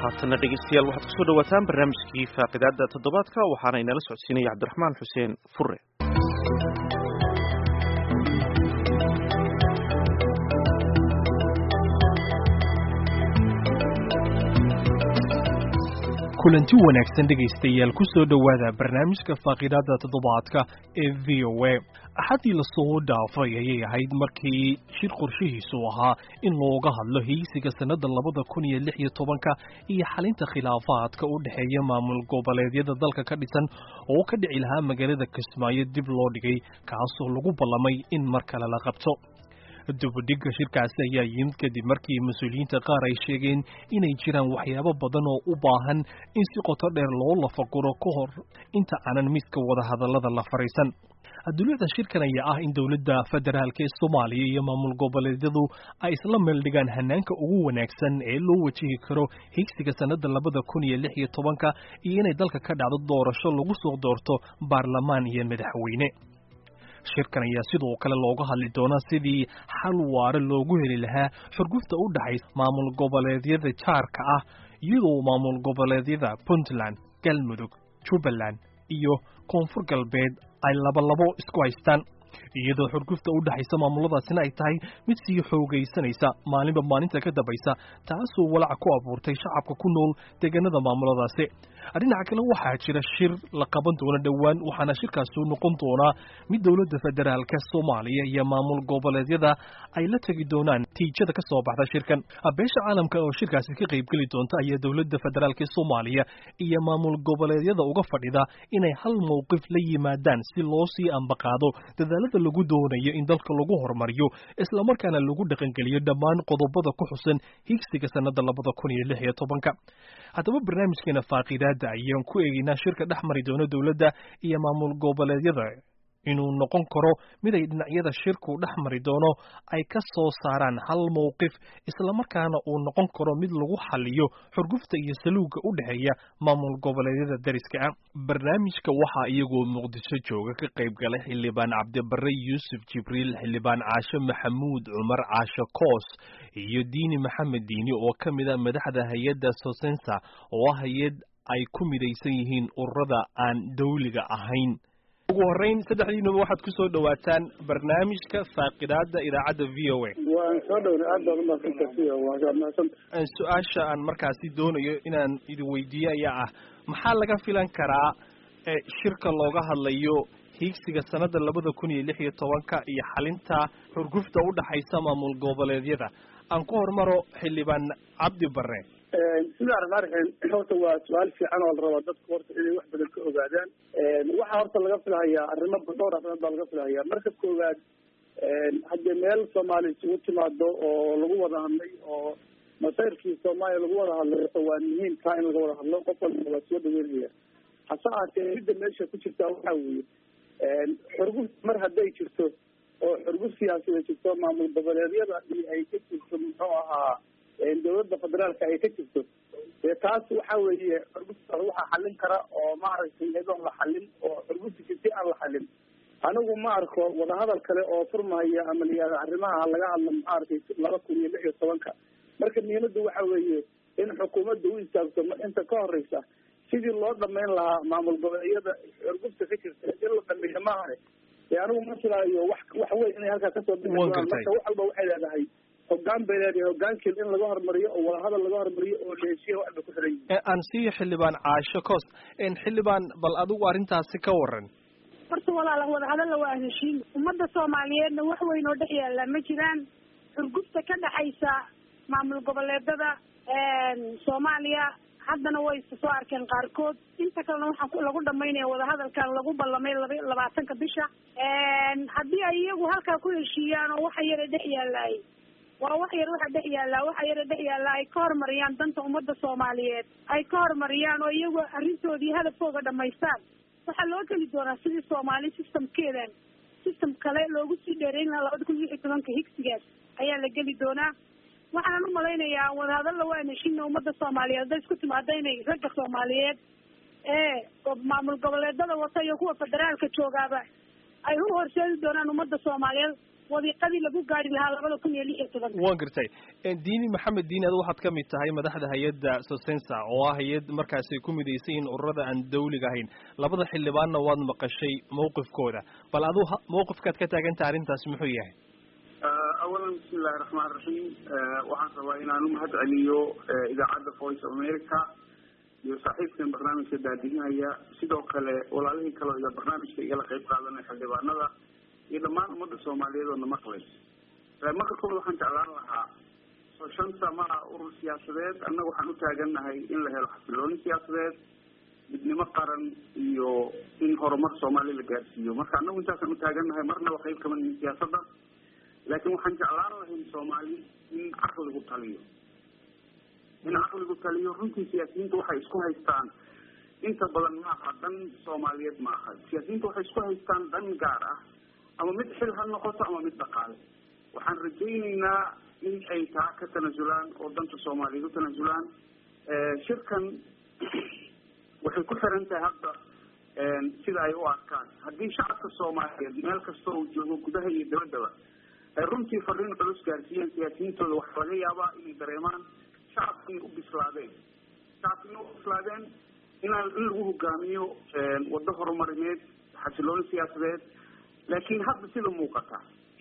haatana dhegeystayaal waxaad kusoo dhawaataan barnaamijkii faaqidaada toddobaadka waxaana inala socodsiinaya cabdiraxmaan xuseen fure kulanti wanaagsan dhegaystayaal ku soo dhowaada barnaamijka faaqidaada toddobaadka ee v o a axaddii lasoo dhaafay ayay ahayd markii shir qorshihiisu ahaa in looga hadlo heysiga sannada labada kun iyo lix iyo tobanka iyo xalinta khilaafaadka u dhexeeya maamul goboleedyada dalka ka dhisan oo ka dhici lahaa magaalada kismaayo dib loo dhigay kaasoo lagu ballamay in mar kale la qabto dubadhigga shirkaasi ayaa yimid kadib markii mas-uuliyiinta qaar ay sheegeen inay jiraan waxyaabo badan oo u baahan in si qoto dheer loo lafaguro ka hor inta aanan midka wadahadallada la fariisan adduunyada shirkan ayaa ah in dowladda federaalk ee soomaaliya iyo maamul goboleedyadu ay isla meeldhigaan hanaanka ugu wanaagsan ee loo wajihi karo higsiga sannada labada kun iyo lix iyo tobanka iyo inay dalka ka dhacdo doorasho lagu soo doorto baarlamaan iyo madaxweyne shirkan ayaa sidoo kale looga hadli doonaa sidii xal waare loogu heli lahaa xurgufta u dhaxaysa maamul goboleedyada jaarka ah iyadoo maamul goboleedyada puntland galmudug jubbaland iyo koonfur galbeed ay labalabo isku haystaan iyadoo xurgufta u dhexaysa maamuladaasina ay tahay mid sii xoogaysanaysa maalinba maalinta ka dambaysa taasoo walaac ku abuurtay shacabka ku nool deegaanada maamuladaasi dhinaca kale waxaa jira shir la qaban doona dhowaan waxaana shirkaasu noqon doonaa mid dowladda federaalka soomaaliya iyo maamul goboleedyada ay la tegi doonaan tiijada ka soo baxda shirkan beesha caalamka oo shirkaasi ka qaybgeli doonta ayaa dowladda federaalk soomaaliya iyo maamul goboleedyada uga fadhida inay hal mowqif la yimaadaan si loo sii ambaqaado dadaalada lagu doonayo in dalka lagu horumariyo islamarkaana lagu dhaqangeliyo dhammaan qodobada ku xusan higsiga sannada labada kun iyo lix iyo tobanka haddaba barnaamijkeena faaqidaada ayaan ku eegeynaa shirka dhex mari doono dowladda iyo maamul goboleedyada inuu noqon karo mid ay dhinacyada shirku dhex mari doono ay ka soo saaraan hal mowqif islamarkaana uu noqon karo mid lagu xaliyo xurgufta iyo saluugga u dhexeeya maamul goboleedyada dariska ah barnaamijka waxaa iyagoo muqdisho jooga ka qayb galay xildhibaan cabdibare yuusuf jibriil xildhibaan caashe maxamuud cumar caashe koos iyo diini maxamed diini oo ka mid a madaxda hay-adda sosensa oo ah hay-ad ay ku midaysan yihiin ururada aan dawliga ahayn ugu horeyn saddexdiinuba waxaad ku soo dhawaataan barnaamijka faaqidaada idaacadda v o a waan soo dhowna aad baad umaadsantaa v o waa mahadsan su-aasha aan markaasi doonayo inaan idin weydiiyo ayaa ah maxaa laga filan karaa shirka looga hadlayo hiigsiga sanada labada kun iyo lix iyo tobanka iyo xalinta xurgufta u dhaxaysa maamul goboleedyada aan ku hormaro xildhibaan cabdi bare bismillahi raxmaan raxiim horta waa su-aal fiican oo la rabaa dadku horta inay wax badan ka ogaadaan waxaa horta laga filahayaa arrimo dhowr arrimood baa laga filahayaa marka koowaad haddii meel soomaali isugu timaado oo lagu wada hadlay oo masayrkii soomaaliya lagu wada hadlay waa muhiim taa in laga wada hadlo qof walba waa soo dhaweynaya hase ahaatee midda meesha ku jirtaa waxaa weeye xurguf mar hadday jirto oo xurguf siyaasadeed jirto maamul goboleedyada iyo ay ka jirto muxuu ahaa dawladda federaalka ay ka jirto dee taas waxa weeye xurguftaas waxaa xallin kara oo maaragtay iyadoon la xallin oo xurgufta jirtay aan la xallin anigu ma arko wadahadal kale oo furmahaya ama layihahdo arrimaha laga hadlo maaragtay laba kun iyo lix iyo tobanka marka muhiimaddu waxa weeye in xukuumadda u istaagto inta ka horeysa sidii loo dhamayn lahaa maamul goboleedyada xurgufta ka jirta in la dhameeyo maahane dee anigu ma filaayo wax wax weyn inay halkaa kasoo bixi doonaan marka wax walba waxay leedahay hogaan bay leedahay hogaankeed in laga hormariyo oo wadahadal laga hormariyo oo la heshiya wax bay ku xiran yihin aan siiyo xildhibaan caasho cost xildhibaan bal adigu arrintaasi ka waran horta walaala wadahadalla waa heshiin ummadda soomaaliyeedna wax weyn oo dhex yaalla ma jiraan xurgufta ka dhexaysa maamul goboleedada soomaaliya haddana way isa soo arkeen qaarkood inta kalena waxaa lagu dhamaynaya wadahadalkan lagu ballamay laba labaatanka bisha haddii ay iyagu halkaa ku heshiiyaan oo waxa yara dhex yaalaay waa wax yar waxa dhex yaallaa waxa yara dhex yaallaa ay ka horumariyaan danta ummadda soomaaliyeed ay ka horumariyaan oo iyagu arrintoodii hadafkooga dhamaystaan waxaa loo geli doonaa sidii soomaali systemkeedan system kale loogu sii dheereyn lahaa labada kun lix iyo tobanka higsigaas ayaa la geli doonaa waxaan umalaynayaa wadahadalla waan heshina ummadda soomaaliyeed hadday isku timaado inay ragga soomaaliyeed ee maamul goboleedada wata iyo kuwa federaalka joogaaba ay u horseedi doonaan ummadda soomaaliyeed wadiiqadii lagu gaari lahaa labada kun iyo lix iyo tobanka waan gartay diini maxamed diini adu waxaad ka mid tahay madaxda hay-adda sosensa oo ah hay-ad markaasi ku midaysan yihiin ururada aan dawliga ahayn labada xildhibaanna waad maqashay mawqifkooda bal adu mawqifkaad ka taagantaha arrintaasi muxuu yahay awalan bismi illahi raxmaan raxiim waxaan rabaa inaan u mahad celiyo idaacadda voice of america iyo saaxiibkan barnaamijka daadihinaya sidoo kale walaalihii kaleo iga barnaamijka igala qayb qaadanay xildhibaanada iyo dhammaan ummadda soomaaliyeed oo na maqlaysa marka kooda waxaan jeclaan lahaa soo shanta ma ah urur siyaasadeed annaga waxaan u taagannahay in la helo xasilooni siyaasadeed midnimo qaran iyo in horumar soomaaliya la gaarsiiyo marka annagu intaasaan u taagannahay marnaba qayb kama nihin siyaasadda laakiin waxaan jeclaan lahayn soomaali in caqligu taliyo in caqligu taliyo runtii siyaasiyiinta waxay isku haystaan inta badan maaha dan soomaaliyeed maaha siyaasiyiinta waxay isku haystaan dan gaar ah ama mid xil ha noqoto ama mid dhaqaale waxaan rajayneynaa in ay taa ka tanasulaan oo danta soomaaliyeed u tanasulaan shirkan waxay ku xiran tahay hadda sida ay u arkaan haddii shacabka soomaaliyeed meel kasta uu joogo gudaha iyo dabaddaba ay runtii fariin culus gaarsiiyeen siyaasiyiintooda waxaa laga yaabaa inay dareemaan shacabka inay u bislaadeen shacabka inay u bislaadeen inaan in lagu hogaamiyo waddo horumarineed xasilooni siyaasadeed laakiin hadda sida muuqata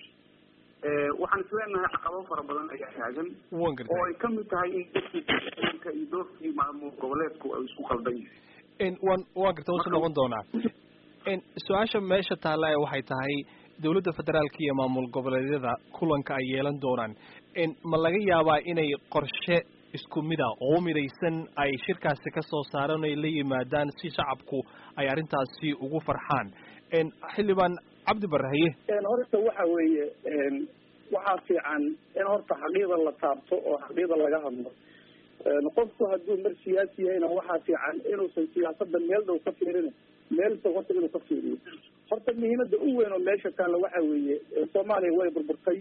waxaan isleenahay caqabado fara badan ayaa taagan oo ay kamid tahay in dadkiika iyo doorkii maamul goboleedku ay isku qaldan yihiin wan waan garta wasu noqon doonaa su-aasha meesha taalla ee waxay tahay dawladda federaalka iyo maamul goboleedyada kulanka ay yeelan doonaan ma laga yaabaa inay qorshe isku mid a oo midaysan ay shirkaasi ka soo saaraan ay la yimaadaan si shacabku ay arrintaasi ugu farxaan xildhibaan cabdi barrahaye horta waxa weeye waxaa fiican in horta xaqiiqda la taabto oo xaqiiqda laga hadlo qofku hadduu mar siyaasi yahayna waxaa fiican inuusan siyaasada meel dhow ka fiirin meel fog horta inuu ka fiiriyo horta muhiimada u weyn oo meesha taalla waxa weeye soomaaliya way burburtay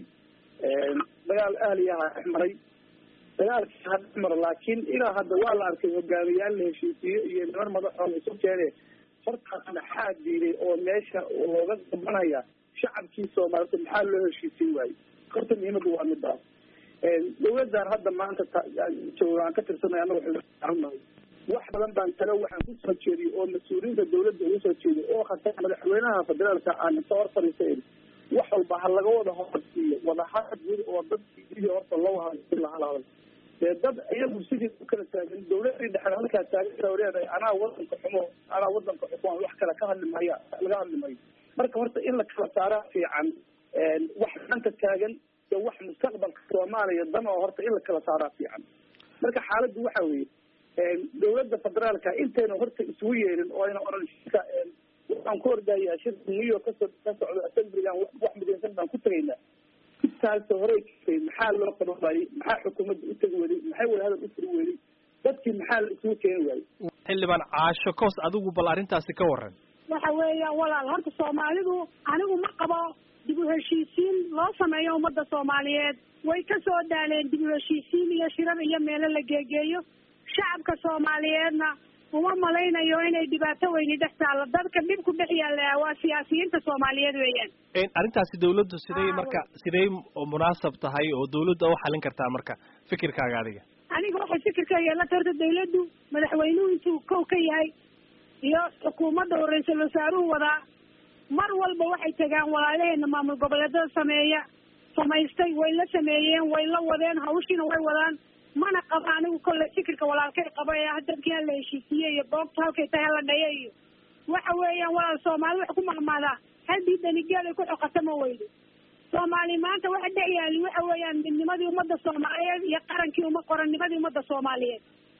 dagaal ahliyaha dhex maray dagaalkii ha dhex maro laakiin ilaa hadda waa la arkay hogaamiyaal la heshiisiyo iyo niman madaxoo la isu keene hortaas maxaa diiday oo meesha looga gabanaya shacabkii soomaalida maxaa loo heshiisiin waayo horta muhiimada waa midaas dawladan hadda maanta jooga aan ka tirsanay anaga xilnahay wax badan baan talo waxaan kusoo jeediy oo mas-uuliyiinta dawladda ugu soo jeediy oo khatar madaxweynaha federaalka aan inta hor fadhiisayn wax walba ha laga wada horsiiyo wadahadal guud oo dadkii sidii horta loo hadal lahadal dee dad iyagu sidii u kala taagan dawladii dhexe halkaa taagan oo leedahay anaa wadanka xumo anaa wadanka xukumaan wax kale ka hadli maya laga hadli mayo marka horta in la kala saaraa fiican wax maanta taagan iyo wax mustaqbalka soomaaliya dan oo horta in la kala saaraa fiican marka xaaladdu waxa weeye dawladda federaalka intayna horta isugu yeelin oo ayna oran shirka waxaan ku ordayaa shirka new york kasoo ka socdo assemblygan wax midaysan baan ku tegaynaa intaasoo horey kasay maxaa loo qaban waayey maxaa xukuumadda u tegi weyday maxay wadahadal u furi weyday dadkii maxaa la isugu keeni waayey xildhibaan caasho koos adigu bal arrintaasi ka waran waxa weeyaan walaal horta soomaalidu anigu ma qabo dib u heshiisiin loo sameeyo ummadda soomaaliyeed way ka soo daaleen dib u heshiisiin iyo shirar iyo meelo la geegeeyo shacabka soomaaliyeedna uma malaynayo inay dhibaato weyni dhex taallo dadka dhib ku dhex yaalla waa siyaasiyiinta soomaaliyeed weeyaan arrintaasi dawladdu siday marka siday munaasab tahay oo dawladda u xalin kartaa marka fikirkaaga adiga aniga waxay fikirkayga la tarta dawladdu madaxweynuhu intuu kow ka yahay iyo xukuumadda oo ra-iisul wasaaruhu wadaa mar walba waxay tagaan walaalaheena maamul goboleedada sameeya samaystay way la sameeyeen way la wadeen hawshiina way wadaan mana qabo anigu kolley fikirka walaalkay qabo ee dadkii hala heshiisiye iyo boogta halkay tahay hala dhaya iyo waxa weeyaan walaal soomaali wax ku maqmaadaa haddii danigeed ay ku xoqata ma weydo soomaali maanta waxa dhex yaali waxa weeyaan midnimadii ummadda soomaaliyeed iyo qarankii uma qorannimadii ummadda soomaaliyeed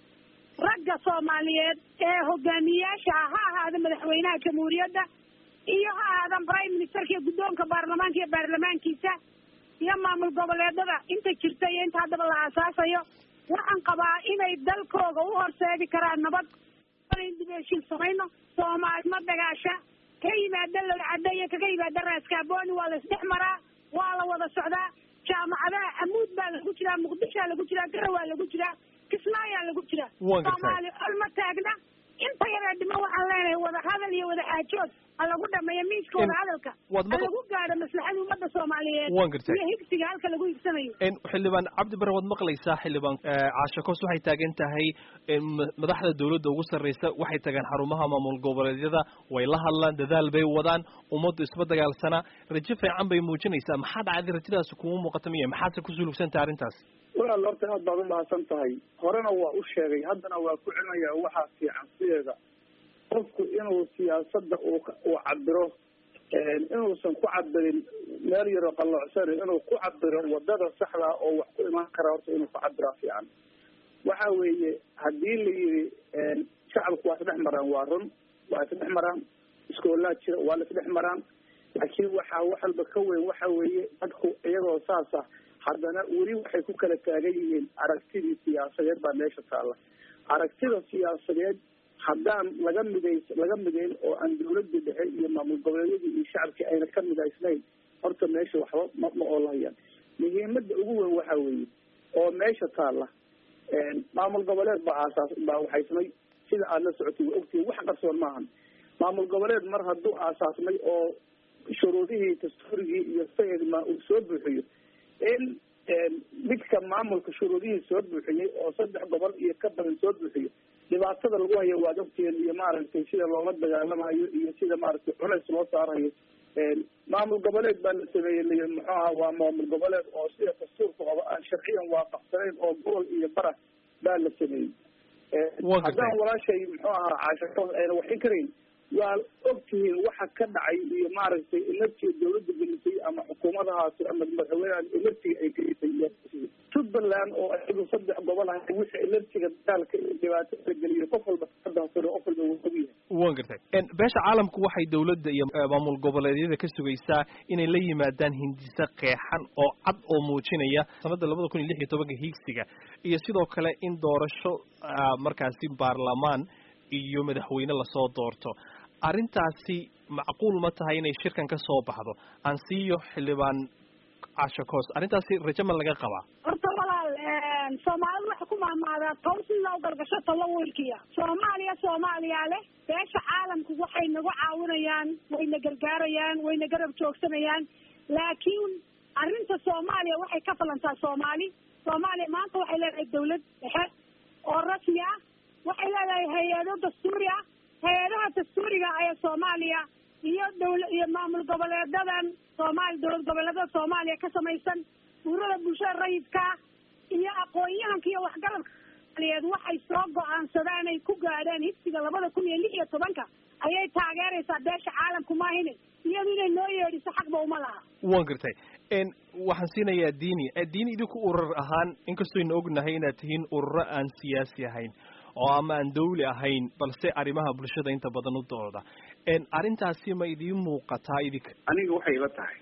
ragga soomaaliyeed ee hogaamiyaasha ha ahaada madaxweynaha jamhuuriyadda iyo ha ahaadan prime ministerka iyo guddoonka baarlamaanka iyo baarlamaankiisa iyo maamul goboleedada inta jirta iyo inta haddaba la aasaasayo waxaan qabaa inay dalkooga u horseedi karaan nabad dib heshiin samayno soomaali ma dagaasha ka yimaada lolcadda iyo kaga yimaada raaskaaboni waa la isdhex maraa waa la wada socdaa jaamacadaha amuud baa lagu jiraa muqdishoa lagu jiraa garawaa lagu jiraa kismaayaa lagu jiraa soomaali olma taagna in inta yaraa dhiman waxaan leenahay wada hadal iyo wada xaajood ha lagu dhameeyo miiska wada hadalka waad ha maql lagu gaadho maslaxada ummadda soomaaliyeed waan gartay iyo higsiga halka lagu higsanayo En, xildhibaan cabdi bare waad maqlaysaa xildhibaan eh, caashe koos waxay taagan tahay en, ma- madaxda dowladda ugu sarreysa waxay tagaan xarumaha maamul goboleedyada way la hadlaan dadaal bay wadaan ummaddu isma dagaalsanaa rajo fiican bay muujinaysaa maxaa dhacday rajadaasi kuma muuqata miya maxaadse ku sulugsantahay arrintaas walaal horta aad baad umahadsan tahay horena waa u sheegay haddana waa ku celinaya waxaa fiican sideeda qofku inuu siyaasadda uu ka- uu cabiro inuusan ku cabirin meel yaroo qalloocsan inuu ku cabiro wadada saxda oo wax ku imaan kara horta inuu ku cabiraa fiican waxa weeye haddii la yidhi shacabku waa isdhex maraan waa run waa isdhex maraan iskoolaa jira waa la isdhex maraan laakiin waxaa wax walba ka weyn waxa weeye dadku iyagoo saas ah haddana weli waxay ku kala taagan yihiin aragtidii siyaasadeed baa meesha taalla aragtida siyaasadeed haddaan laga midays laga midayn oo aan dawladda dhexe iyo maamul goboleedyadii iyo shacabkii ayna ka midaysnayn horta meesha waxba ma ma oolahayaan muhiimada ugu weyn waxa weeye oo meesha taalla maamul goboleed baa aasaas baa waxaysmay sida aada la socotay waa ogtihiin wax qarsoon maahan maamul goboleed mar hadduu aasaasmay oo shuruudihii dastuurigii iyo sayidma uu soo buuxiyo in midka maamulka shuruudihii soo buuxiyey oo saddex gobol iyo ka badan soo buuxiyo dhibaatada lagu hayo waad ogtihiin iyo maaragtay sida loola dagaalamayo iyo sida maaragtay culays loo saarayo maamul goboleed baa la sameeyey liyi muxuu aha waa maamul goboleed oo sida dastuurka qaba aan sharciyan waafaqsanayn oo gobol iyo bara baa la sameeyey haddaan walaashay muxuu ahaa caasharo ayna waxin karayn waa ogtihiin waxa ka dhacay iyo maaragtay emertiga dawladda gelisay ama xukuumadahaasi ama madaxweyneha emertiga ay gelisay puntland oo ayagu saddex gobol ah wixii emertiga dagaalka iyo dhibaato la geliyo qof walba kadahsano qof walba wuu ogyahay wan gartay beesha caalamku waxay dawladda iyo maamul goboleedyada ka sugaysaa inay la yimaadaan hindise qeexan oo cad oo muujinaya sanadda labada kun iyo lix iyo tobanka hiigsiga iyo sidoo kale in doorasho markaasi baarlamaan iyo madaxweyne lasoo doorto arrintaasi macquul ma tahay inay shirkan ka soo baxdo aan siiyo xildhibaan casho koos arrintaasi rajo ma laga qabaa horta walaal soomaalidu waxay ku maamaadaa tow si loo galgasho talo wiilkiya soomaaliya soomaaliyaa leh beesha caalamku waxay nagu caawinayaan wayna gargaarayaan wayna garab joogsanayaan laakiin arrinta soomaaliya waxay ka falantaa soomaali soomaaliya maanta waxay leedahay dawlad dhexe oo rasmi ah waxay leedahay hay-ado dastuuri ah hay-adaha dastuuriga ee soomaaliya iyo dawla iyo maamul goboleedadan soomaali dowlad goboleedada soomaaliya ka samaysan urada bulshada rayidka iyo aqoon-yahanka iyo waxgarabka soomaliyeed waxay soo go-aansadaan ay ku gaadhaan higsiga labada kun iyo lix iyo tobanka ayay taageeraysaa beesha caalamku maahine iyadu inay noo yeedhiso xaqba uma laha wan gartay waxaan siinayaa diini diini idinku urur ahaan inkastooyna ognahay inaad tihiin ururo aan siyaasi ahayn oo ama aan dawli ahayn balse arrimaha bulshada inta badan u dooda arrintaasi ma idiin muuqataa idinka aniga waxay ila tahay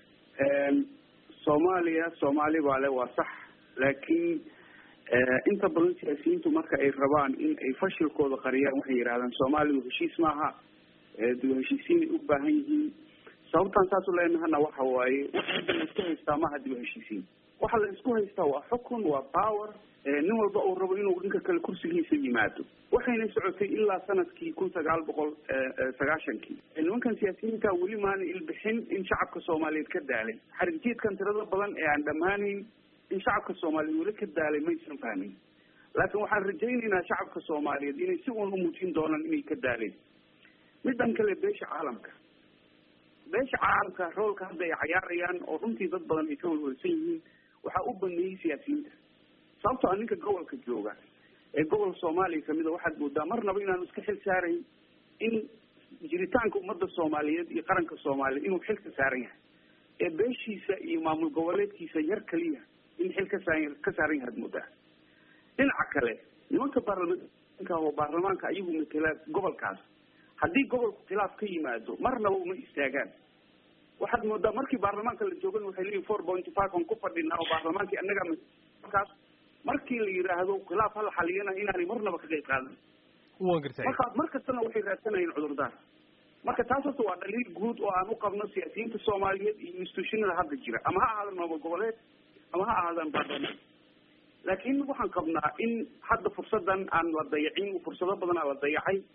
soomaaliya soomaali baa le waa sax laakiin inta badan siyaasiyiintu marka ay rabaan in ay fashilkooda qariyaan waxay yidhahdaan soomaalidu heshiis maaha dib heshiisiinay u baahan yihiin sababtaan saas u leenahana waxa waaye waxa la isku haystaa maaha dib heshiisiin waxa la isku haystaa waa xukun waa power nin walba uu rabo inuu dhinka kale kursigiisa yimaado waxayna socotay ilaa sanadkii kun sagaal boqol sagaashankii nimankan siyaasiyiinta weli maana ilbixin in shacabka soomaaliyeed ka daalay xarigjiedkan tirada badan ee aan dhammaanayn in shacabka soomaaliyeed weli ka daalay maysan fahmin laakiin waxaan rajaynaynaa shacabka soomaaliyeed inay si uun umuujin doonaan inay ka daaleen midan kale beesha caalamka beesha caalamka roolka hadda ay cayaarayaan oo runtii dad badan ay ka walwalsan yihiin waxaa u baneeyey siyaasiyiinta sababtoo a ninka gobolka jooga ee gobol soomaaliya kamida waxaad moodaa marnaba inaanu iska xil saarayn in jiritaanka ummadda soomaaliyeed iyo qaranka soomaaliyeed inuu xil ka saaran yahay ee beeshiisa iyo maamul goboleedkiisa yar kaliya in xil ka saa ka saaran yahay ad moodaa dhinaca kale nimanka baarlamaanka oo baarlamaanka ayagu matela gobolkaas haddii gobolku khilaaf ka yimaado marnaba uma istaagaan waxaad moodaa markii baarlamaanka la joogan waxay leeyihin four point five on ku fadhinaa oo baarlamaankii annaga markaas markii la yidhaahdo khilaaf hala xaliyana inaanay marnaba ka qayb qaadan wan gartay marka mar kastana waxay raadsanayeen cudurdaar marka taas horta waa dhaliil guud oo aan u qabno siyaasiyiinta soomaaliyeed iyo institutionada hadda jira ama ha ahaadaan maamul goboleed ama ha ahaadaan baarlamaan laakiin waxaan qabnaa in hadda fursadan aan la dayacin fursado badan aa la dayacay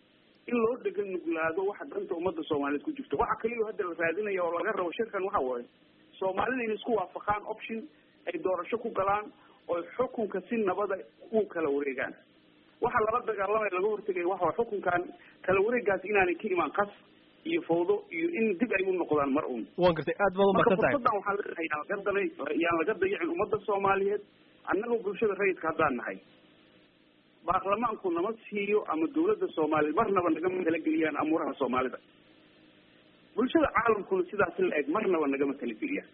in loo dhegan nuglaado waxa danta ummadda soomaaliyeed ku jirto waxa kaliya hadda la raadinaya oo laga rabo shirkan waxa waaye soomaalida inay isku waafaqaan option ay doorasho ku galaan oo xukunka si nabada u kala wareegaan waxa lala dagaalamaya laga hortegaya waxa xukunkan kala wareegaas inaanay ka imaan qas iyo fawdo iyo in dib ay u noqdaan mar uun waan gartay aad baad marka umahadsan tahay fursadan waxaan leenahay yaan laga dalay yaan laga dayacin ummadda soomaaliyeed annagoo bulshada rayidka haddaan nahay baarlamaanku nama siiyo ama dawladda soomaaliyeed marnaba nagama talageliyaan amuuraha soomaalida bulshada caalamkuna sidaas la eg marnaba nagama talageliyaan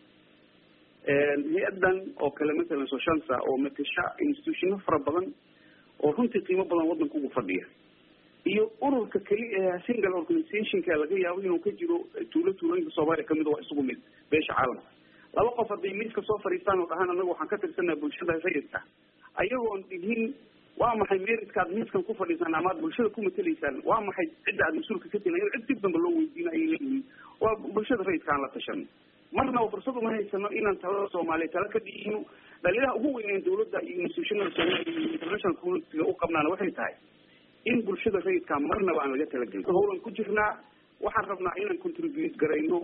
hay-adan oo kale masalan soshansa oo matasha institutiono fara badan oo runtii qiimo badan waddanka ugu fadhiya iyo ururka keli ee single organizationka laga yaabo inuu ka jiro tuulo tuulooyinka soomaaliya kamid waa isugu mid beesha caalamka laba qof hadday miiska soo fadhiistaan oo dhahaan anaga waxaan ka tirsanaa bulshada rayidka ayagoon dhihin waa maxay meritkaad miiskan ku fadhiisaan ama aad bulshada ku matelaysaan waa maxay cidda aad mas-uulka ka tihin in cid dib damba loo weydiina ayay leeyihiin waa bulshada rayidka aan la tashano marnaba fursad uma haysano inaan talada soomaaliya tala ka dhigino dhalilaha ugu weyneen dawladda iyo institutionada soomaaliya iyo international communitiga u qabnaana waxay tahay in bulshada rayidka marnaba aan laga talagelin howlan ku jirnaa waxaan rabnaa inaan contribute garayno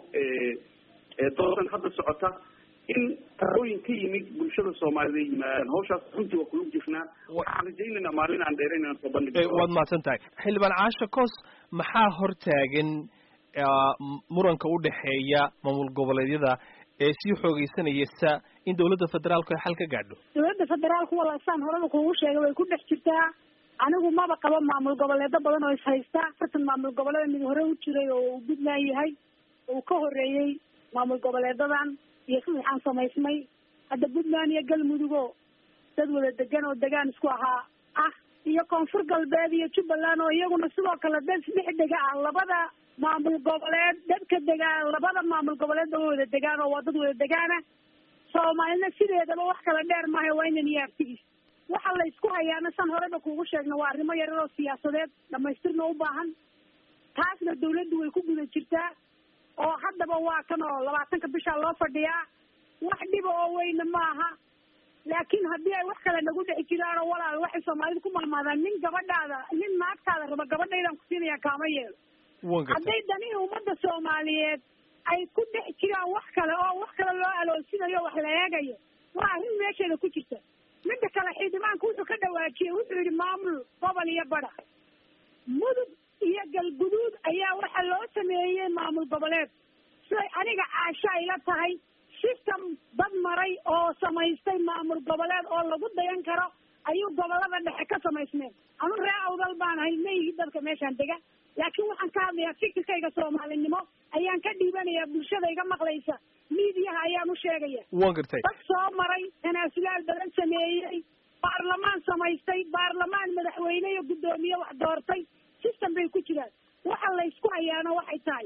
doodan hadda socota in talooyin ka yimid bulshada soomaalida yimaadaan hawshaas runtii waa kula jirnaa waxaan rajaynaynaa maalin aan dheerayn inaan soo bandhigi Eh, waad mahadsan tahay xildhibaan caasha koos maxaa hortaagan ah, m- muranka u dhexeeya maamul goboleedyada ee sii xoogeysanaysa in dawladda federaalku ay xal ka gaadho dawladda federaalku walaasaan horeba kuugu sheegay way ku dhex jirtaa anigu maba qabo maamul goboleedo badan oo ishaysta afartan maamul goboleeda mid hore u jiray oo uu puntland yahay uu ka horeeyey maamul goboleedadan iyo saddexaan samaysmay hadda puntland iyo galmudugo dad wada degan oo degaan isku ahaa ah iyo koonfur galbeed iyo jubbaland oo iyaguna sidoo kale dad dhex dega ah labada maamul goboleed dadka degaan labada maamul goboleed oo wada degaan oo waa dad wada degaana soomaalina sideedaba wax kala dheer maaha waa inan iyo artigiis waxa la isku hayaana san horeba kuugu sheegna waa arrimo yarar oo siyaasadeed dhamaystirna u baahan taasna dawladdu way ku guda jirtaa oo haddaba waa kan oo labaatanka bishaa loo fadhiyaa wax dhiba oo weyna maaha laakiin haddii ay wax kale nagu dhex jiraan oo walaal waxay soomaalida ku mahmaadaan nin gabadhaada nin naagtaada raba gabadhaydaan ku siinaya kaama yeelo waan gartay hadday danihii ummadda soomaaliyeed ay ku dhex jiraan wax kale oo wax kale loo aloosinayo wax la eegayo waa arrin meesheeda ku jirta midda kale xildhibaanku wuxuu ka dhawaajiyey wuxuu yihi maamul gobol iyo badha mudug iyo galguduud ayaa waxa loo sameeyey maamul goboleed siday aniga caasha ayla tahay system dad maray oo samaystay maamul goboleed oo lagu dayan karo ayuu gobolada dhexe ka samaysmeen anu ree awdal baan ahay mayihi dadka meeshaan dega laakiin waxaan ka hadlayaa fikirkayga soomaalinimo ayaan ka dhiibanayaa bulshada iga maqlaysa miidiyaha ayaan u sheegaya waan gartay dad soo maray tanaasulaal badan sameeyey baarlamaan samaystay baarlamaan madaxweyne iyo guddoomiye wax doortay system bay ku jiraan waxa laysku hayaana waxay tahay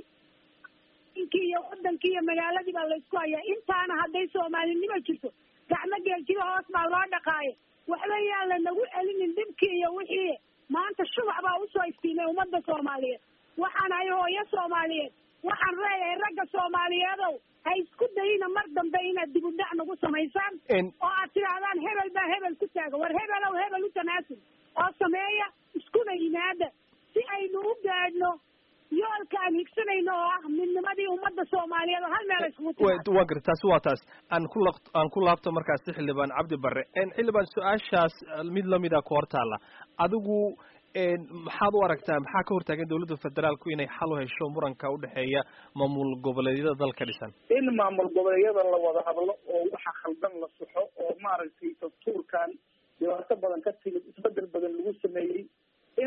inkii iyo wadankii iyo magaaladii baa laysku hayaa intaana hadday soomaalinimo jirto gacmo geeljido hoos baa loo dhaqaayo waxba yaan lanagu celinin dhibkii iyo wixii maanta shubac baa usoo istiimay ummadda soomaaliyeed waxaan ahay hooyo soomaaliyeed waxaan leeyahay ragga soomaaliyeedow ha isku dayina mar dambe inaad dib u dhac nagu samaysaan En- oo aad tidhaahdaan hebel baa hebel ku taaga war hebelow hebel u tanaasul oo sameeya iskuna yimaada si aynu u gaadhno yoolka aan higsanayno oo ah midnimadii ummadda soomaaliyeed oo hal meel iskugu timaado waa gartay taasi waa taas aan ku laq aan ku laabto markaasi xildhibaan cabdi barre En, xildhibaan su-aashaas eh, mid lamida ku hortaalla adigu en, maxaad u aragtaa maxaa ka hortaagan dawladda federaalku inay xal u hesho muranka udhexeeya maamul goboleedyada dalka dhisan in maamul goboleedyada la wada hadlo oo waxa khaldan la saxo oo maaragtay dastuurkan dhibaato badan ka timid isbedel badan lagu sameeyey in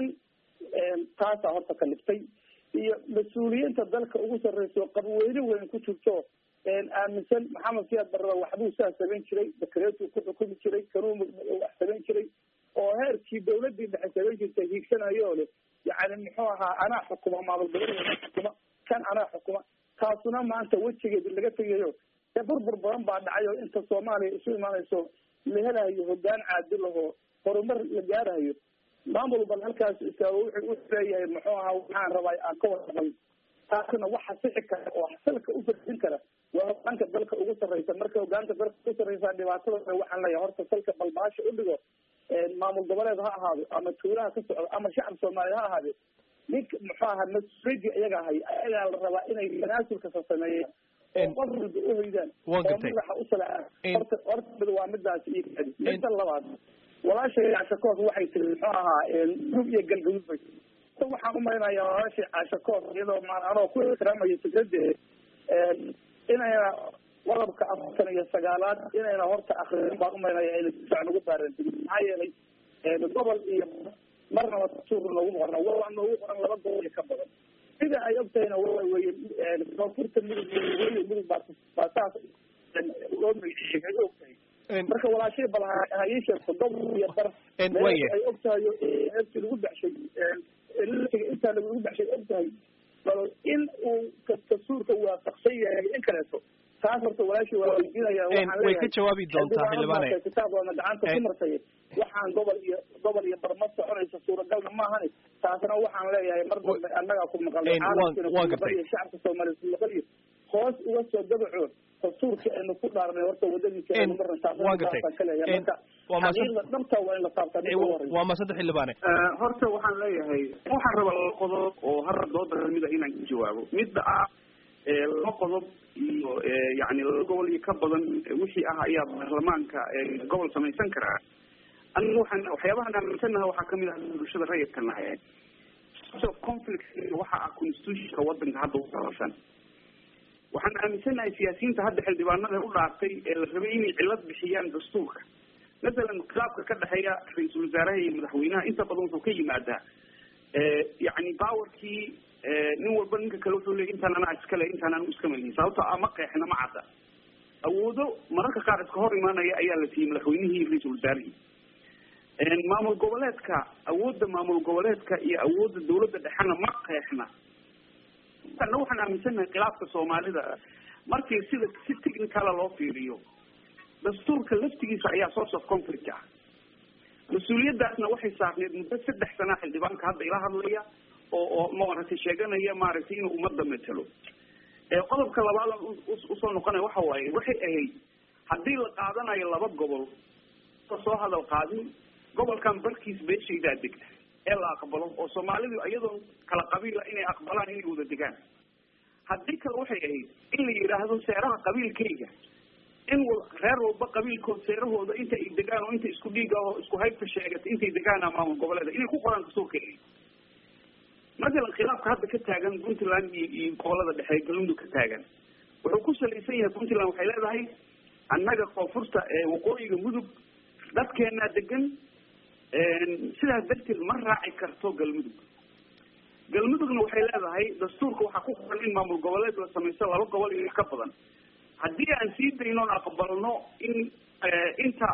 taasaa horta ka liftay iyo mas-uuliyiinta dalka ugu sarreysa oo qabweyne weyn ku jirto aaminsan maxamed siyaad barrada waxbuu saa samayn jiray dakareetuu ku xukumi jiray kanuu wax samayn jiray oo heerkii dawladii dhexe samayn jirtay hiigsanayo leh yacni muxuu ahaa anaa xukuma maamul goboleed xukuma kan anaa xukuma taasuna maanta wejigeedi laga tegayo ee burbur badan baa dhacay oo inta soomaaliya isu imaanayso la helayo hogaan caadil ahoo horumar la gaarayo maamul bal halkaas istaago wuxuu wuxuu leeyahay muxuu ahaa waxaan rabaa aan ka warqabay taasna waxa sixi kara oo salka u fadhin kara waa hogaanka dalka ugu sarreysa marka hogaanka dalka ugu sarreysa dhibaatada waxaan leeyahay horta salka balbaasha u dhigo maamul goboleed ha ahaado ama tuulaha ka socdo ama shacab soomaaliya ha ahaade ninka muxuu ahaa mas-uuliyadii iyaga ahay ayagaa la rabaa inay tanaasulkasa sameeyaan oo qof walba uhoydaan oo madaxa u salaa horta horta mid waa midaas iyo kadi midda labaad walaashay caashakoos waxay tiri muxuu ahaa gub iyo galgaduud bay tiri waxaan umaynayaa walaashay caashakoos iyadoo ma anoo ku ixtiraamaya fikradeeda inayna qodobka afartan iyo sagaalaad inayna horta akriin baan umaynaya ayna si fiican ugu baarantigin maxaa yeelay gobol iyo marnaba suur noogu qorna waa noogu qoran laba gobol iyo ka badan sida ay ogtahayna waa weye koonfurta mudug weliyo mudug baa baa saas loo magaciiyey ay ogtahay marka walaashay bal hayi sheegto gobol iyo bar ay ogtahay heebtii lagu baxshay intaa lagu baxshay ogtahay bal in uu dastuurka waafaqsan yahay in kaleeto taas horta walaashii waa weydiinaya way ka jawaabi doontaa xildhibaane kitaabkoodna gacanta ku martay waxaan gobol iyo gobol iyo barma soconaysa suuragalna maahani taasna waxaan leeyahay mar dambe annagaa ku maqalnay caalamkiina iyo shacabka soomaaliya ku maqal iyo hoos uga soo dabaco dastuurka aynu ku dhaarnay horta wadadiisa aynu marna taasaan ka leeyahay marka xaqiiqda dhabta waa in la taabtaa mid ugu horeysa waa maasanta xildhibaane horta waxaan leeyahay waxaan rabaa laba qodob oo hal dooda kamida inaan ka jawaabo midda ah laba qodob iyo yani laba gobol iyo ka badan wixii ah ayaa baarlamaanka gobol samaysan karaa aniga waxaan waxyaabahan aaminsanaha waxaa kamid ah bulshada rayidka nahay of conflict waxa ah constitutionka wadanka hadda uqabasan waxaan aaminsanahay siyaasiyiinta hadda xildhibaanada u dhaartay ee la rabay inay cilad bixiyaan dastuurka masalan khilaafka ka dhexeeya ra-iisul wasaaraha iyo madaxweynaha inta badan wuxuu ka yimaadaa yani powerkii nin walba ninka kale wuxuu leey intaan anaa iskale intaan anu iska malihin sababto a ma qeexna ma cadda awoodo mararka qaar iska hor imaanaya ayaa la siiyey madaxweynihii iyo ra-iisul wasaarihii maamul goboleedka awoodda maamul goboleedka iyo awoodda dawladda dhexena ma qeexna ana waxaan aaminsanahay khilaafka soomaalida markii sida si technicala loo fiiriyo dastuurka laftigiisa ayaa source of conflict ah mas-uuliyadaasna waxay saarneed muddo saddex sanaa xildhibaanka hadda ila hadlaya oo oo maaragtay sheeganaya maaragtay inuu ummadda matelo qodobka labaad usoo noqonaya waxa waaye waxay ahayd haddii la qaadanayo laba gobol soo hadal qaadin gobolkan barkiis beeshaydaa degta ee la aqbalo oo soomaalidu iyadoo kala qabiila inay aqbalaan inay wada degaan haddii kale waxay ahayd in la yidhaahdo seeraha qabiilkayga in reer walba qabiilkood seerahooda inta ay degaan oo inta isku dhiiga oo isku haybta sheegata intay degaana maamul goboleeda inay ku qoraan dastuurka masalan khilaafka hadda ka taagan puntland iyo iyo gobolada dhexe galmudug ka taagan wuxuu ku salaysan yahay puntland waxay leedahay annaga koonfurta waqooyiga mudug dadkeenaa degan sidaas darteed ma raaci karto galmudug galmudugna waxay leedahay dastuurka waxaa ku qoran in maamul goboleed la samaysto laba gobol iyo ka badan haddii aan sii daynoon aqbalno in inta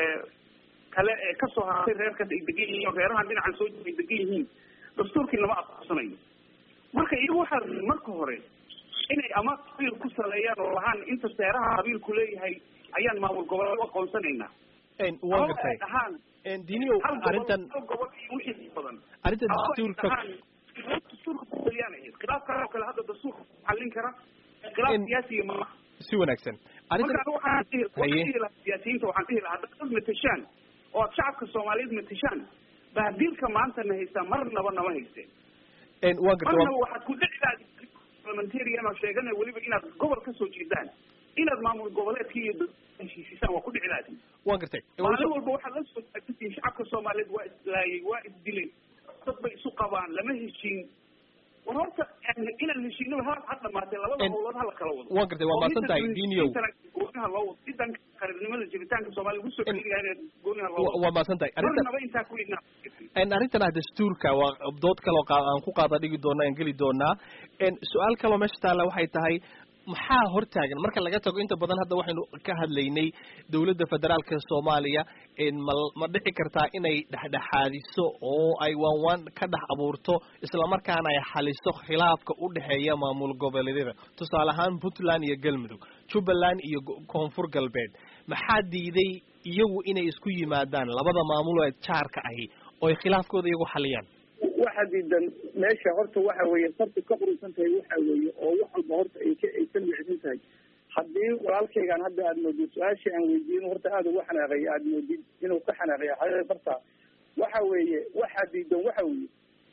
kale ee kasoo hartay reerkaas ay degan yihiin oo reerahan dhinacan soo ay degan yihiin dastuurkii lama aqoonsanayo marka iyagu waxaa marka hore inay ama qabiil ku saleeyaan oo lahaan inta seeraha qabiilku leeyahay ayaan maamul goboleed u aqoonsanaynaa waa gartay ahaan diniyow arrintan hal gobol iyo wixii badan arrintan dastuurka dastuurka kuqaliyaan ahayd khilaafkan oo kale hadda dastuurka xallin kara khilaaf siyaasiga maaha si wanaagsan arrintan marka waxaan dhihi waxaan Haye. dhihi lahaa siyaasiyiinta waxaan dhihi lahaa haddaad matashaan oo aad shacabka soomaaliyeed matashaan bahdiilka maanta na haystaa marnaba nama haysteen waa gartay marnaba waxaad ku dhici lahayd parliamentarian oo sheeganaya weliba inaad gobol ka soo jeedaan inaad maamul goboleedka iyo dowladda heshiisisaan waa ku dhici lahayd waa gartay maalin walba waxaad la soo taagsantihiin shacabka soomaaliyeed waa islaayay waa isdilay dad bay isu qabaan lama heshiin war horta inaan heshiinaba ha ha dhamaatee labada En- howlood ha la kala wado waa gartay waa mahadsan tahay diniyow goonaha loo wado sidan qaranimada jiritaanka soomaaliya ugu soo celiyaa inaad goonaha loo Wa- wado waa mahadsan tahay arrintan marnaba intaa ku idnaa En arrintan ah dastuurka waa dood kaloo qa- aan ku qaada dhigi doona aan geli doonaa En su-aal kaloo meesha taalla waxay tahay maxaa hortaagan marka laga tago inta badan hadda waxaynu ka hadlaynay dowladda federaalka soomaaliya en ma ma dhici kartaa inay dhexdhexaadiso oo ay waan waan ka dhex abuurto islamarkaana ay xaliso khilaafka u dhexeeya maamul goboleedyada tusaale ahaan puntland iyo galmudug jubbaland iyo go- koonfur galbeed maxaa diiday iyagu inay isku yimaadaan labada maamul ee jaarka ahi oo ay khilaafkooda iyagu xaliyaan waxa diidan meesha horta waxa weeye sarti ka qurusan tahay waxa weeye oo wax walba horta ay ka ay ka micsan tahay haddii walaalkaygaan hadda aada moodid su-aashii aan weydiin horta aada uga xanaaqaya aada moodid inuu ka xanaaqaya xaqiiqa barta waxa weeye waxa diidan waxa weeye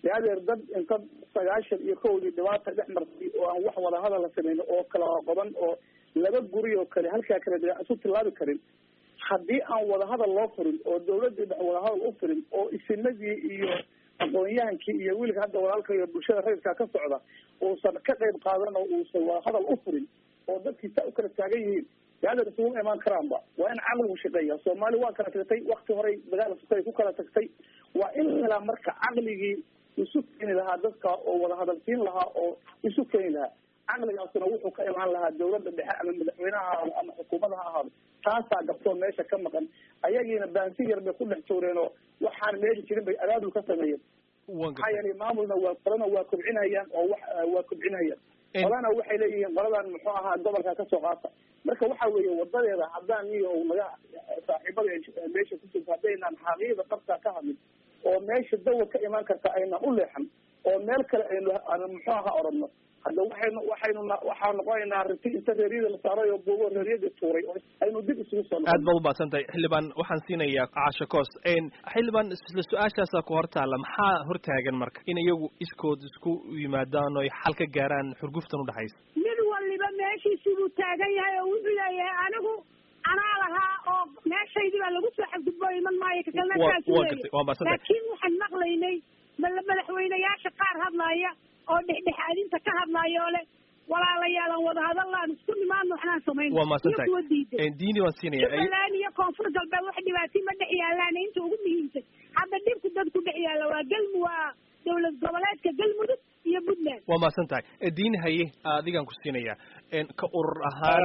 adeer dad inta sagaashan iyo kowdii dhibaata dhex martay oo aan wax wadahadal la samayno oo kala qoban oo laba guri oo kale halkaa kale isu tilaabi karin haddii aan wadahadal loo furin oo dawladii dhex wadahadal u furin oo isinadii iyo aqoon-yahankii iyo wiilka hadda walaalka iyo bulshada rayidkaa ka socda uusan ka qayb qaadan oo uusan wadahadal u furin oo dadkiisa u kala taagan yihiin adeer isugu imaan karaanba waa in caqligu shaqeeya soomaali waa kala tagtay wakti horey dagaal sukay ku kala tagtay waa in la helaa marka caqligii isu keeni lahaa dadka oo wadahadalsiin lahaa oo isu keeni lahaa caqligaasuna wuxuu ka imaan lahaa dawladda dhexe ama madaxweyneha ahaado ama xukuumada ha ahaado taasaa gabtoon meesha ka maqan ayagiina baansi yar bay ku dhex jooreen oo waxaan meeli jirin bay abaabul ka sameeyeen maxaa yeelay maamulna waa qolana waa kobcinayaan oo wax waa kobcinayaan qolana waxay leeyihiin qoladan muxuu ahaa gobolka kasoo qaata marka waxa weeye wadadeeda haddaan iyo naga saaxiibada meesha ku jirta haddaynaan xaqiiqda qabtaa ka hadlin oo meesha dawa ka imaan karta aynaan u leexan oo meel kale aynu aan muxuu ahaa oranno hadda waxaynu waxaynu waxaa noqonaynaa riti inta reeryada la saaray oo buugo reeryadii tuuray oo aynu dib isugu soo aad baad umahadsan tahay xildhibaan waxaan siinayaa caasha coos xildhibaan isla su-aashaasaa ku hortaala maxaa hortaagan marka in iyagu iskood isku yimaadaan oo ay xal ka gaaraan xurguftan udhexaysa mid waliba meeshiisii buu taagan yahay oo wuxuu leeyahay anigu anaa lahaa oo meeshaydii baa lagu soo xadgudbo iman maayo kakalna saasu leeyahy laakiin waxaan maqlaynay madaxweyneyaasha qaar hadlaaya oo dhexdhexaadinta ka hadlaaya oo le walaalayaalan wadahadal aan isku nimaadno waxnaan samayn waa mahadsan tahay kuwa diiday diini waan siinaya jubbaland iyo koonfur galbeed wax dhibaatay ma dhex yaalaan inta ugu muhiimsan hadda dhibku dadku dhex yaalla waa gelmu waa dawlad goboleedka galmudug iyo puntland waa mahadsan tahay diini haye adigaan ku siinaya ka urur ahaan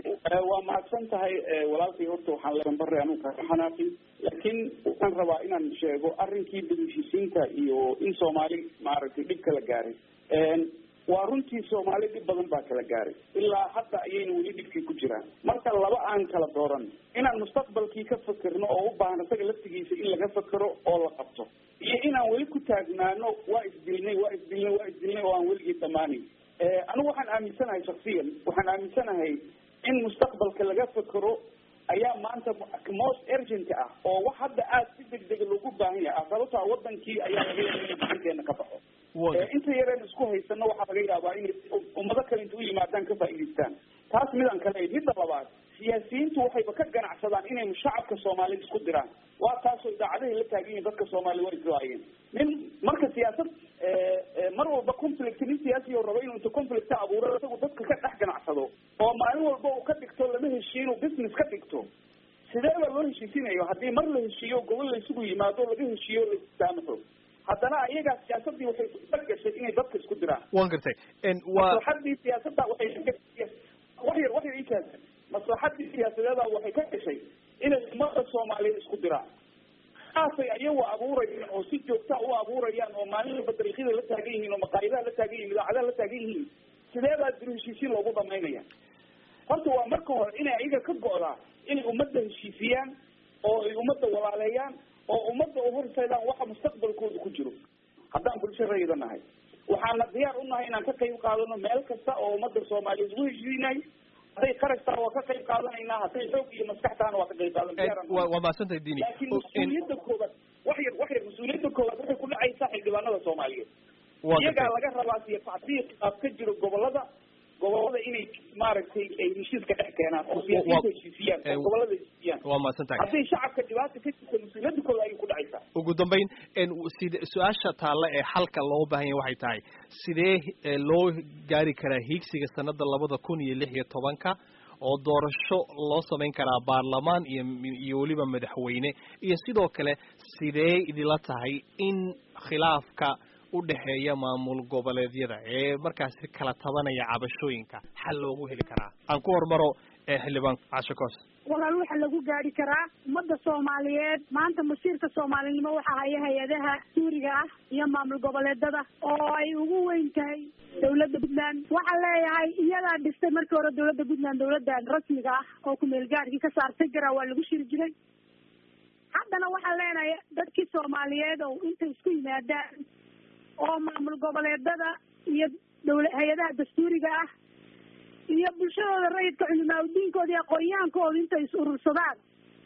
waa mahadsan tahay walaalkay horta waxaan leeambare anugu kaa xanaaqin laakiin waxaan rabaa inaan sheego arrinkii degishisiinta iyo in soomaali maaragtay dhib kala gaaray waa runtii soomaali dhib badan baa kala gaaray ilaa hadda ayayna weli dhibkii ku jiraan marka laba aan kala dooran inaan mustaqbalkii ka fakirno oo u baahan isaga laftigiisa in laga fakero oo la qabto iyo inaan weli ku taagnaano waa isdilnay waa isdilnay waa isdilnay oo aan weligii dhammaanayn anigu waxaan aaminsanahay shaksiyan waxaan aaminsanahay in mustaqbalka laga fakero ayaa maanta most urgent ah oo wax hadda aad si degdega loogu baahan yahay sababtaa wadankii ayaa laga yaaba inuu gacanteena ka baxo inta yareen isku haysano waxaa laga yaabaa inay ummado kale inta u yimaadaan ka faa'idaystaan taas midaan kale midda labaad siyaasiyiintu waxayba ka ganacsadaan inay shacabka soomaaliyed isku diraan waa taasoo idaacadahay la taagan yihin dadka soomaaliya waa iswaayeen nin marka siyaasad mar walba conflict nin siyaasi oo rabo inuu inta conflict abuuro isagu dadka ka dhex ganacsado oo maalin walba uu ka dhigto lama heshiyo inuu business ka dhigto sidee baa loo heshiisinayo haddii mar la heshiiyo gobol la isugu yimaado laga heshiiyo la saamaxo haddana ayagaa siyaasadii waxay dhag gashay inay dadka isku diraan waan gartay waa maslaxadii siyaasadda waxay wax yar wax yar ikaas maslaxadii siyaasadeeda waxay ka gashay inay ummada soomaaliyeed isku diraan kaasay ayagu abuurayaan oo si joogta u abuurayaan oo maalin walba dariiqyada la taagan yihiin oo maqaayidaha la taagan yihin idaacadaha la taagan yihiin sidee baa dib heshiisiin loogu dhamaynaya horta waa marka hore inay ayaga ka go'daa inay ummadda heshiisiyaan oo ay ummadda walaaleeyaan oo ummadda u horseedaan waxa mustaqbalkooda ku jiro haddaan bulsho rayida nahay waxaana diyaar u nahay inaan ka qayb qaadano meel kasta oo ummadda soomaaliyeed ugu heshiinay hadday qarash taha waa ka qayb qaadanaynaa hadday xoog iyo maskax tahana waa ka qayb qaadan waa mahadsantahay dini laakiin mas-uuliyadda koobaad wax yar wax yar mas-uuliyadda koobaad waxay ku dhacaysaa xildhibaanada soomaaliyeed iyagaa laga rabaa siyo tacdiiq aad ka jiro gobolada gobolada inay maaragtay ay heshiiska dhex keenaan oo siyaasiyiinta heshiisiyaan oo gobolada heshiisiyaan waa mahadsan tahay hadday shacabka dhibaata ka jirta mas-uuliyadda kooda ayay ku dhacaysaa ugu dambayn sid su-aasha taalla ee xalka loo baahan yahay waxay tahay sidee loo gaari karaa hiigsiga sanada labada kun iyo lix iyo tobanka oo doorasho loo samayn karaa baarlamaan iyo iyo weliba madaxweyne iyo sidoo kale sidee idila tahay in khilaafka udhexeeya maamul goboleedyada ee markaasi kala tabanaya cabashooyinka xal loogu heli karaa aan ku hormaro xildhibaan casho coos walaal waxa lagu gaari karaa ummadda soomaaliyeed maanta masiirka soomaalinimo waxaa haya hay-adaha suuriga ah iyo maamul goboleedada oo ay ugu weyn tahay dawladda puntland waxaan leeyahay iyadaa dhistay markii hore dawladda puntland dawladdan rasmiga ah oo kumeel gaadhkii ka saartay garaa waa lagu shiri jiray haddana waxaan leenahay dadkii soomaaliyeed oo intay isku yimaadaan oo maamul goboleedada iyo dawla hay-adaha dastuuriga ah iyo bulshadooda rayidka culimaa udiinkooda iyo aqoon-yahankooda intay is urursadaan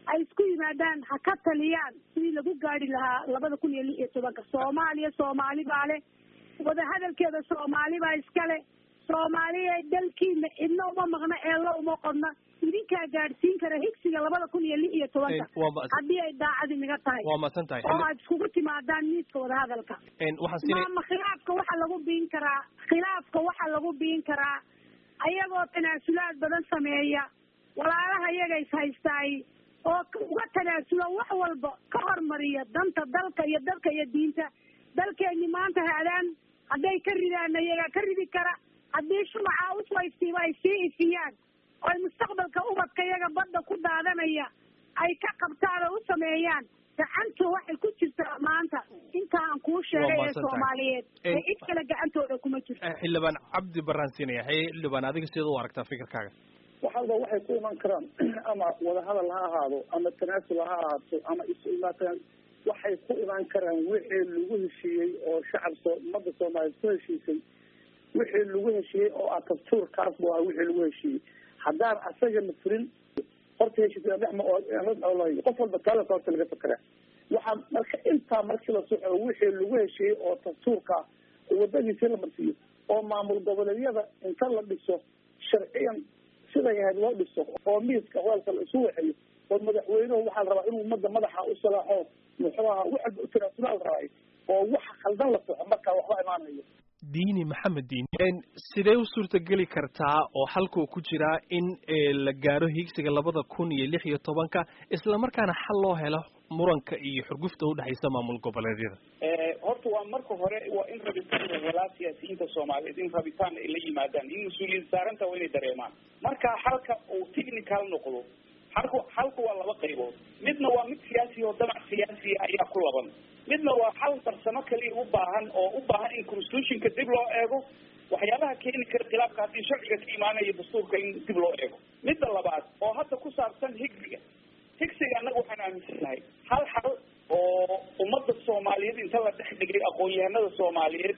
ay isku yimaadaan ha ka taliyaan sidii lagu gaari lahaa labada kun iyo lix iyo tobanka soomaaliya soomaali baa leh wadahadalkeeda soomaali baa iskale soomaaliya dalkiina cidna uma maqna eelo uma qodna idinkaa gaadhsiin kara higsiga labada kun iyo lix iyo tobanka waa ma- haddii ay daacadi naga tahay waa mahadsan tahay oo aad iskugu timaadaan miiska wadahadalka Een, waxaan siinay maama khilaafka waxaa lagu biin karaa khilaafka waxaa lagu biin karaa ayagoo tanaasulaad badan sameeya walaalaha iyaga is haystaay oo k- uga tanaasula wax walba ka hormariya danta dalka iyo dalka iyo diinta dalkeeni maanta haadaan hadday ka ridaan iyaga ka ridi kara haddii shumaca usoo iftiima ay sii ifiyaan oo ay mustaqbalka ubadka iyaga badda ku daadanaya ay ka qabtaan oo u sameeyaan gacantu waxay ku jirtaa maanta inta aan kuu sheegay ee mahadsantahay. soomaaliyeed Een- ee cid kale gacantooda kuma jirto Eh, xildhibaan cabdi baraan siinaya haye xildhibaan adiga sideed u aragtaa fikirkaaga waxalba waxay ku iman karaan ama wadahadal ha ahaado ama tanaasul ha ahaato ama isu imaataan waxay ku iman karaan wixii lagu heshiiyey oo shacab soo ummadda soomaaliyeed ku heshiisay wixii lagu heshiiyey oo ah dastuurkaas bu ah wixii lagu heshiiyey haddaan asaga la fulin horta heshiis dhexma oo qof walba taalasa horta laga fakera waxaa marka intaa markii la soco wixii lagu heshiiyey oo dastuurka ah oo wadadiisii la marsiiyo oo maamul goboleedyada inta la dhiso sharciyan siday ahayd loo dhiso oo miiska hoolka la isu waxeeyo oo madaxweynuhu waxaa la rabaa inuu ummadda madaxa u salaaxo muxuu ahaa wax walba u tanaasula la rabay oo wax khaldan la soco markaa waxba imaanayo diini maxamed diini Een, sidee u suurtageli kartaa oo xalkuu ku jiraa in eh, la gaaro higsiga labada kun iyo lix iyo tobanka isla markaana xal loo helo muranka iyo xurgufta udhexaysa maamul goboleedyada horta waa marka hore waa in rabitaanka walaa siyaasiyiinta soomaaliyeed in rabitaan ay la yimaadaan in mas-uuliyad saaranta waa inay dareemaan marka xalka uu technical noqdo xalku xalku waa laba qaybood midna waa mid siyaasi oo damac siyaasiya ayaa ku laban midna waa xal farsamo kaliya u baahan oo u baahan in constitutionka dib loo eego waxyaabaha keeni kara khilaafka haddii sharciga ka imaanaya dastuurka in dib loo eego midda labaad oo hadda ku saabsan higsiga higsiga annaga waxaan aaminsanahay hal xal oo ummadda soomaaliyeed inta la dhex dhigay aqoon-yahanada soomaaliyeed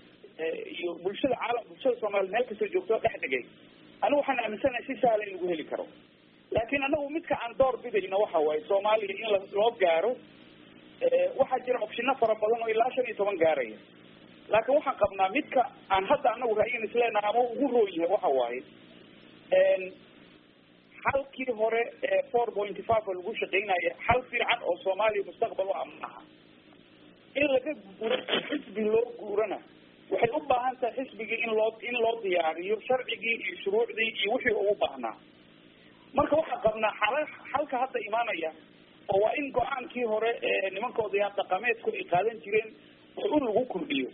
eh, iyo bulshada caalam bulshada soomaaliyeed meel kastoo joogto dhex dhigay anigu waxaan aaminsanahay si sahla in lagu heli karo laakiin anagu midka aan door bidayno waxa waaye soomaaliya in la- loo gaaro eh, waxaa jira opshino fara badan oo ilaa shan iyo toban gaaraya laakiin waxaan qabnaa midka aan hadda anagu ra'yin isleenahay ama ugu roo yahay waxa waaye en, xalkii hore ee four point five oo lagu shaqeynaya xal fiican oo soomaaliya mustaqbal u amaaha in laga guuro xisbi loo guurana waxay u baahan tahay xisbigii in loo in loo diyaariyo sharcigii iyo shuruucdii iyo wixii ugu baahnaa marka waxaan qabnaa xala xalka hadda imaanaya oo waa in go-aankii hore ee nimanka odayaal dhaqameedku ay qaadan jireen oo in lagu kordhiyo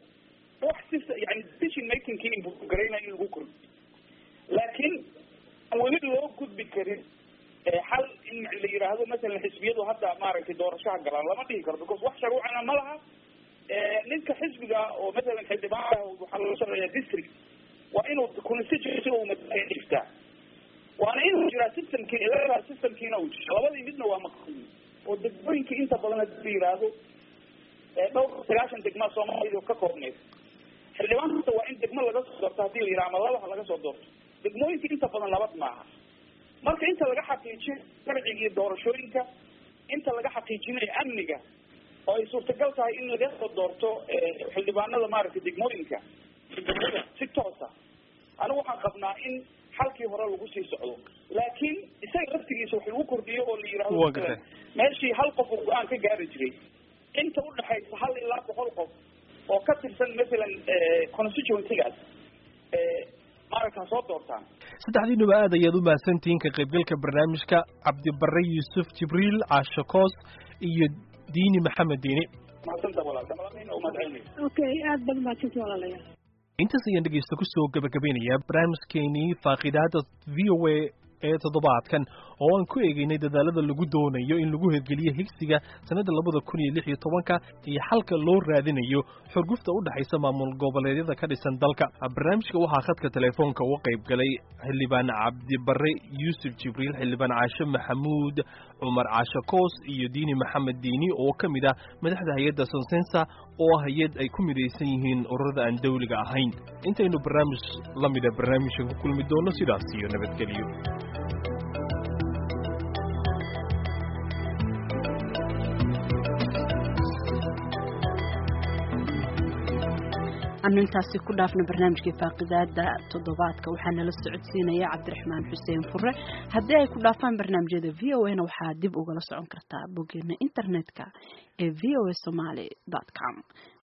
wax si yani decision makingkii inbugaraynaya in lagu kordhiyo laakiin aan weli loo gudbi karin ee xal in la yidhaahdo masalan xisbiyadu hadda maaragtay doorashaha galaan lama dhihi karo because wax sharuucana ma laha Eh, ninka xisbiga oo masalan xildhibaanka waxaa loo shaqeeyaa district waa inuu constituency uu matala dhiftaa waana inuu jiraa systemkii electoral systemkiina uu jiro labadii midna waa maqan oo degmooyinka inta badan hadii la yidhaahdo eh, dhowr sagaashan degmaa soomaalida ka koobneed xildhibaan kasta waa in degmo laga soo doorto hadii la yidhaha ama laba ha laga soo doorto degmooyinka inta badan labad maaha marka inta laga xaqiijiyo sharciga iyo doorashooyinka inta laga xaqiijinayo amniga oo ay suurtagal tahay in laga soo doorto eh, xildhibaanada maaragtay degmooyinka degmada si toosa anigu waxaan qabnaa in xalkii hore lagu sii socdo laakiin isaga laftigiisa wax lagu kordhiyo oo la yidhahdo Waa gartay. meeshii hal qof uu go-aan ka gaari jiray inta udhexaysa hal ilaa boqol qof oo ka tirsan masalan eh, constituencygaas eh, maaragta ha soo doortaan saddexdiinuba aad ayaad u mahadsantihiin ka qaybgalka barnaamijka cabdibare yuusuf jibriil caasho koos iyo diini maxamed diini mahadsanta walaal dhamalamayna u mahadcelinaysa okay aad baad mahadsanti walaalayaal intaas ayaan dhegeysta kusoo gabagabeynayaa barnaamijkeenii faaqidaada v o a ee toddobaadkan oo aan ku eegeynay dadaalada lagu doonayo in lagu hirgeliyo higsiga sanadda labada kun iyo lix iyo tobanka iyo xalka loo raadinayo xurgufta u dhexaysa maamul goboleedyada ka dhisan dalka barnaamijka waxaa khadka telefoonka uga qayb galay xildhibaan cabdibare yuusuf jibriil xildhibaan caashe maxamuud cumar caashe koos iyo diini maxamed diini oo ka mid ah madaxda hay-adda sonsensa oo ah hay-ad ay ku midaysan yihiin ururada aan dawliga ahayn intaynu barnaamij la mida barnaamijkan ku kulmi doono sidaas iyo nabadgelyo aanu intaasi ku dhaafna barnaamijkii faaqidaada toddobaadka waxaa nala socodsiinaya cabdiraxmaan xuseen fure haddii ay ku dhaafaan barnaamijyada v o na waxaa dib ugala socon kartaa boggeena internetka ee v o a somaly com